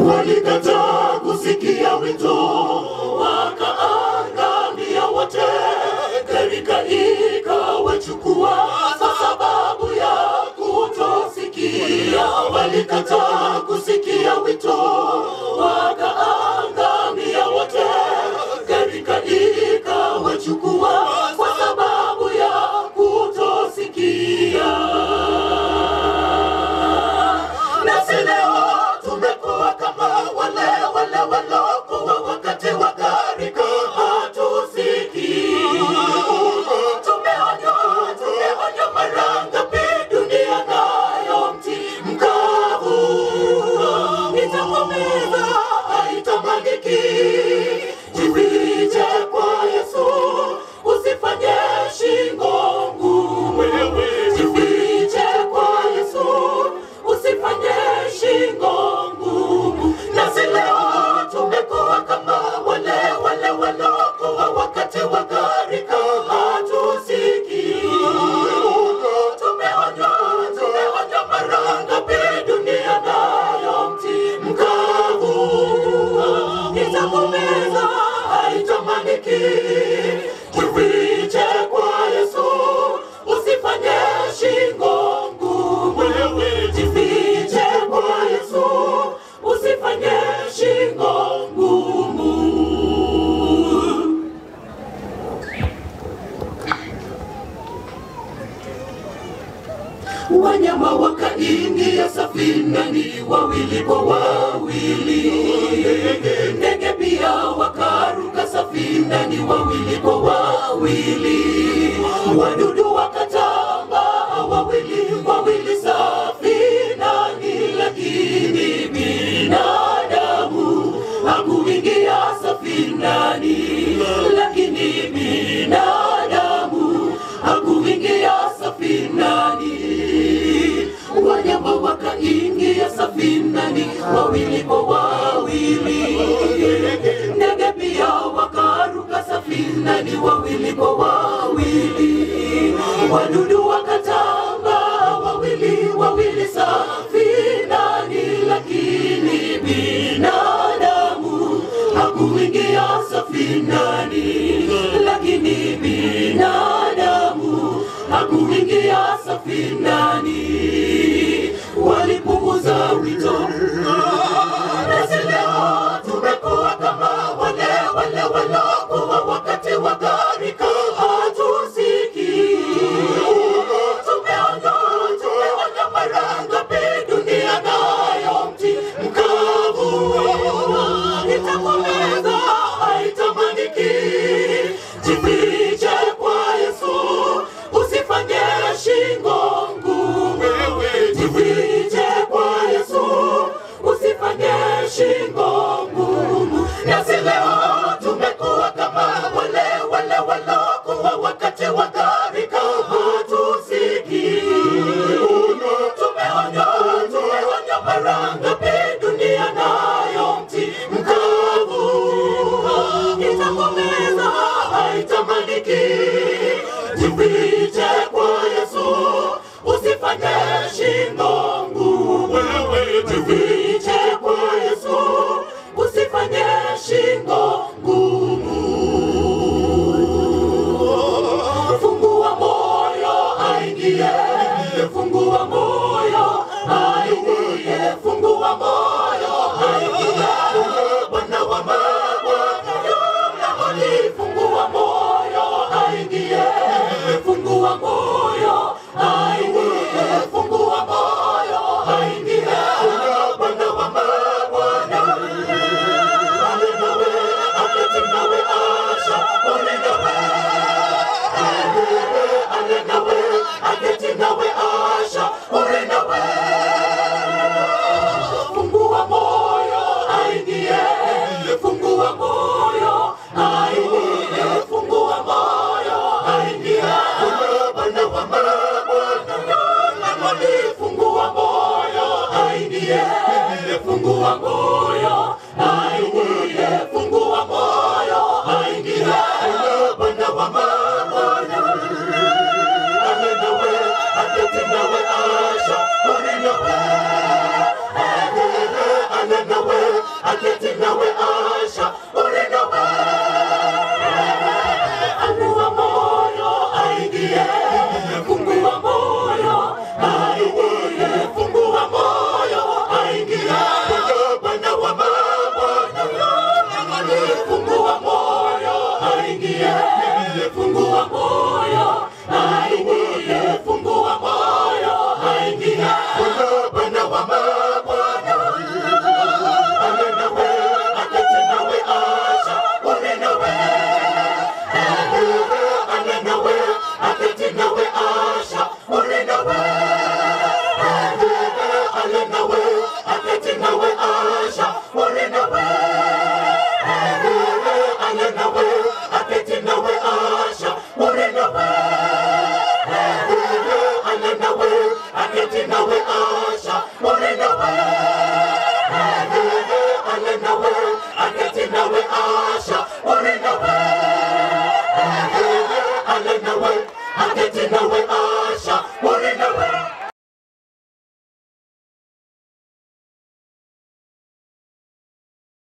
walikataa kusikia wito, wakaangamia wote, gharika ikawachukua kwa sababu ya kutosikia. Walikataa kusikia wito, wakaangamia wote, gharika ikawachukua kwa sababu ya kutosikia. Nasi leo tumekuwa kama wale wale walokuwa wakati wa gharika, hatusikii. Tumeonywa, tumeonywa mara ngapi, dunia nayo mti mkavu itakomeza, haitamaniki. Jifiche kwa Yesu, usifanye shingo ngumu. Jifiche kwa Yesu, usifanye shingo ngumu. Nasi leo tumekuwa kama wale wale walokuwa wakati wa gharika, hatusikii. Tumeonywa, tumeonywa mara ngapi, dunia nayo mti mkavu itakumeza, haitamaniki. Jifiche kwa Yesu, usifanye shingo ngumu. Jifiche kwa Yesu, usifanye shingo ngumu. Wanyama wakaingia safinani wawili kwa wawili, ndege pia wakaruka safinani wawili kwa wawili, wadudu wakatambaa wawili wawili safinani, lakini binadamu hakuingia safinani, lakini binadamu hakuingia safinani. Wanyama wakaingia safinani wawili kwa wawili, ndege pia wakaruka safinani wawili kwa wawili, wadudu wakatambaa wawili wawili safinani, lakini binadamu hakuingia safinani, lakini binadamu hakuingia safinani. Walipuuza wito, nasi leo tumekuwa kama wale wale walokuwa wakati wa gharika, hatusikii. Tumeonywa, tumeonywa mara ngapi, dunia nayo mti mkavu itakomeza, haitamaniki. Jifiche kwa Yesu, usifanye shingo ngumu. Jifiche kwa Yesu, usifanye shingo ngumu. Nasi leo tumekuwa kama wale wale walokuwa wakati wa gharika, hatusikii. Tumeonywa, tumeonywa mara ngapi, dunia nayo mti mkavu itakomeza, haitamaniki. Jifiche kwa Yesu, usifanye shingo ngumu. Jifiche kwa Yesu, usifanye shingo ngumu. Fungua moyo aingie, fungua moyo aingie, fungua moyo aingie. Bwana wa mabwana yule fungua moyo aingie, fungua moyo aingie, fungua moyo aingie. Bwana wa mabwana ale nawe, aketi nawe, asha ole nawe ale nawe, aketi nawe, asha ole nawe fungua moyo aingie, fungua moyo aingie, fungua moyo aingie. Bwana wa mabwana yule fungua moyo aingie, fungua moyo aingie, fungua moyo aingie. Bwana wa mabwana ale nawe, aketi nawe, asha ole nawe ale nawe wa mabwana ale nawe aketi nawe asha ule nawe ale nawe aketi nawe asha ule nawe ale nawe aketi nawe asha ule nawe ale nawe aketi nawe asha ule nawe ale nawe aketi nawe asha ule nawe ale nawe aketi nawe asha ule nawe ale nawe aketi nawe